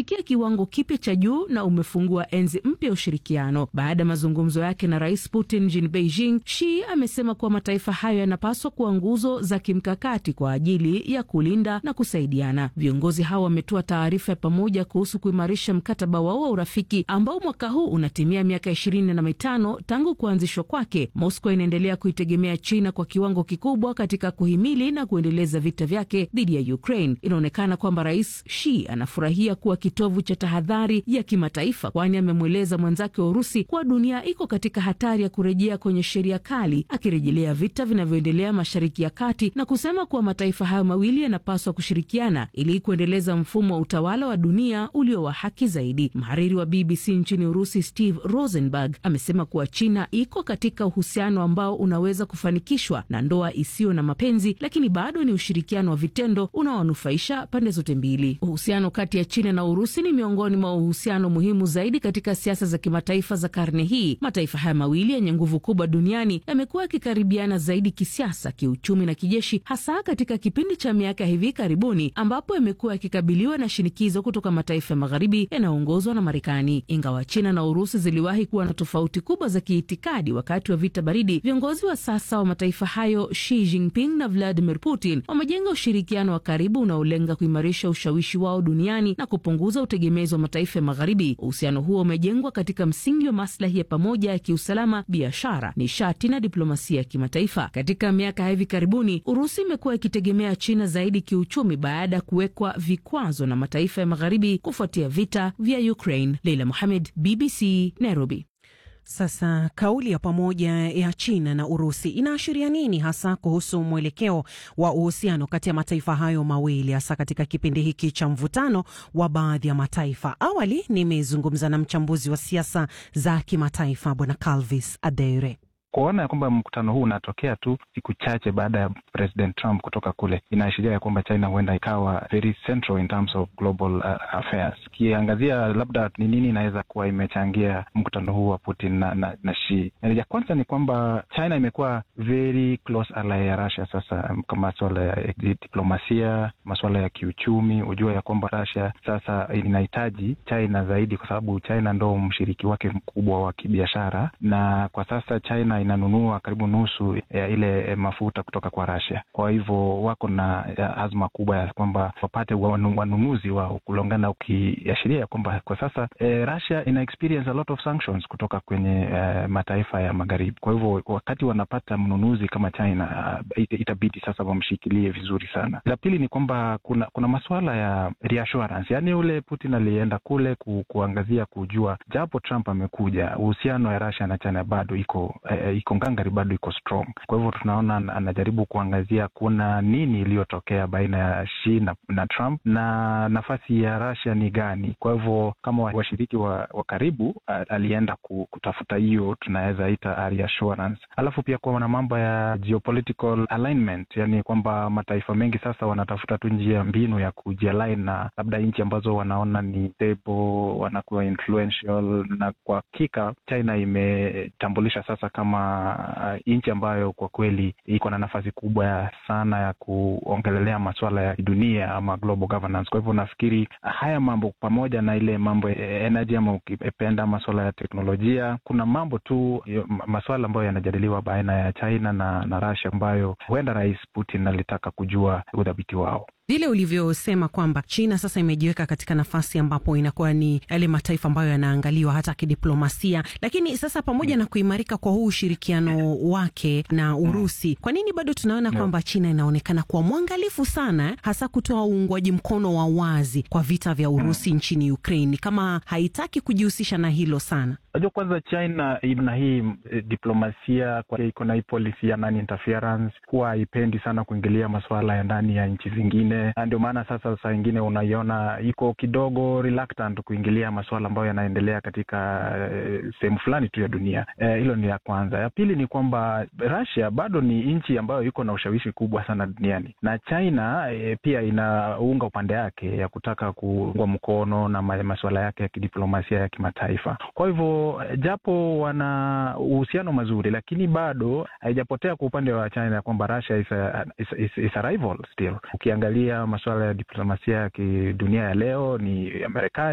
umefikia kiwango kipya cha juu na umefungua enzi mpya ya ushirikiano. Baada ya mazungumzo yake na Rais Putin mjini Beijing, Xi amesema kuwa mataifa hayo yanapaswa kuwa nguzo za kimkakati kwa ajili ya kulinda na kusaidiana. Viongozi hao wametoa taarifa ya pamoja kuhusu kuimarisha mkataba wao wa urafiki ambao mwaka huu unatimia miaka ishirini na mitano tangu kuanzishwa kwake. Moscow inaendelea kuitegemea China kwa kiwango kikubwa katika kuhimili na kuendeleza vita vyake dhidi ya Ukraine. Inaonekana kwamba Rais Xi anafurahia kuwa kitovu cha tahadhari ya kimataifa, kwani amemweleza mwenzake wa Urusi kuwa dunia iko katika hatari ya kurejea kwenye sheria kali, akirejelea vita vinavyoendelea Mashariki ya Kati na kusema kuwa mataifa hayo mawili yanapaswa kushirikiana ili kuendeleza mfumo wa utawala wa dunia ulio wa haki zaidi. Mhariri wa BBC nchini Urusi Steve Rosenberg amesema kuwa China iko katika uhusiano ambao unaweza kufanikishwa na ndoa isiyo na mapenzi, lakini bado ni ushirikiano wa vitendo unaowanufaisha pande zote mbili. Uhusiano kati ya China na Urusi ni miongoni mwa uhusiano muhimu zaidi katika siasa za kimataifa za karne hii. Mataifa haya mawili yenye nguvu kubwa duniani yamekuwa yakikaribiana zaidi kisiasa, kiuchumi na kijeshi, hasa katika kipindi cha miaka hivi karibuni ambapo yamekuwa yakikabiliwa na shinikizo kutoka mataifa ya magharibi yanayoongozwa na Marekani. Ingawa China na Urusi ziliwahi kuwa na tofauti kubwa za kiitikadi wakati wa vita baridi, viongozi wa sasa wa mataifa hayo Xi Jinping na Vladimir Putin wamejenga ushirikiano wa karibu unaolenga kuimarisha ushawishi wao duniani na kupunguza utegemezi wa mataifa ya magharibi. Uhusiano huo umejengwa katika msingi wa maslahi ya pamoja ya kiusalama, biashara, nishati na diplomasia ya kimataifa. Katika miaka ya hivi karibuni, Urusi imekuwa ikitegemea China zaidi kiuchumi baada ya kuwekwa vikwazo na mataifa ya magharibi kufuatia vita vya Ukraine. Leila Mohamed, BBC, Nairobi. Sasa kauli ya pamoja ya China na Urusi inaashiria nini hasa kuhusu mwelekeo wa uhusiano kati ya mataifa hayo mawili hasa katika kipindi hiki cha mvutano wa baadhi ya mataifa? Awali nimezungumza na mchambuzi wa siasa za kimataifa Bwana Calvis Adere. Kuona ya kwamba mkutano huu unatokea tu siku chache baada ya President Trump kutoka kule, inaashiria ya kwamba China huenda ikawa very central in terms of global uh, affairs. Ukiangazia labda ni nini inaweza kuwa imechangia mkutano huu wa Putin na, na, na Xi. Ya kwanza ni kwamba China imekuwa very close ally ya Russia sasa, kwa masuala ya diplomasia, masuala ya kiuchumi. Hujua ya kwamba Russia sasa inahitaji China zaidi, kwa sababu China ndo mshiriki wake mkubwa wa kibiashara, na kwa sasa China inanunua karibu nusu ya ile mafuta kutoka kwa Russia. Kwa hivyo wako na azma kubwa ya kwamba wapate wanunuzi wao kulingana, ukiashiria ya kwamba kwa sasa e, Russia ina experience a lot of sanctions kutoka kwenye e, mataifa ya magharibi. Kwa hivyo wakati wanapata mnunuzi kama China it, itabidi sasa wamshikilie vizuri sana. La pili ni kwamba kuna kuna masuala ya reassurance, yaani ule Putin alienda kule ku, kuangazia kujua, japo Trump amekuja, uhusiano ya Russia na China bado iko e, iko ngangari, bado iko strong. Kwa hivyo tunaona anajaribu kuangazia kuna nini iliyotokea baina ya Xi na, na Trump na nafasi ya Russia ni gani. Kwa hivyo kama washiriki wa, wa karibu alienda kutafuta hiyo tunaweza ita reassurance. Alafu pia kuwa na mambo ya geopolitical alignment, yani kwamba mataifa mengi sasa wanatafuta tu njia mbinu ya kujialign na labda nchi ambazo wanaona ni stable, wanakuwa influential, na kwa hakika China imetambulisha sasa kama nchi ambayo kwa kweli iko na nafasi kubwa sana ya kuongelelea masuala ya dunia ama global governance. Kwa hivyo nafikiri haya mambo pamoja na ile mambo ya energy ama ukipenda masuala ya teknolojia, kuna mambo tu masuala ambayo yanajadiliwa baina ya China na, na Russia ambayo huenda Rais Putin alitaka kujua udhabiti wao vile ulivyosema kwamba China sasa imejiweka katika nafasi ambapo inakuwa ni yale mataifa ambayo yanaangaliwa hata kidiplomasia. Lakini sasa pamoja na kuimarika kwa huu ushirikiano wake na Urusi, kwa nini bado tunaona no. kwamba China inaonekana kuwa mwangalifu sana, hasa kutoa uungwaji mkono wa wazi kwa vita vya Urusi mm. nchini Ukraine, kama haitaki kujihusisha na hilo sana? Najua kwanza China ina hii e, diplomasia iko na hii policy ya non interference, huwa haipendi sana kuingilia masuala ya ndani ya nchi zingine na ndio maana sasa saa ingine unaiona iko kidogo reluctant kuingilia masuala ambayo yanaendelea katika uh, sehemu fulani tu ya dunia. Hilo uh, ni la kwanza. Ya pili ni kwamba Russia bado ni nchi ambayo iko na ushawishi kubwa sana duniani na China uh, pia inaunga upande yake ya kutaka kuungwa mkono na masuala yake ya kidiplomasia ya kimataifa. Kwa hivyo japo wana uhusiano mazuri, lakini bado haijapotea kwa upande wa China kwamba Russia is a, is, is, is a rival still. Ukiangalia masuala ya diplomasia ya kidunia ya leo ni Marekani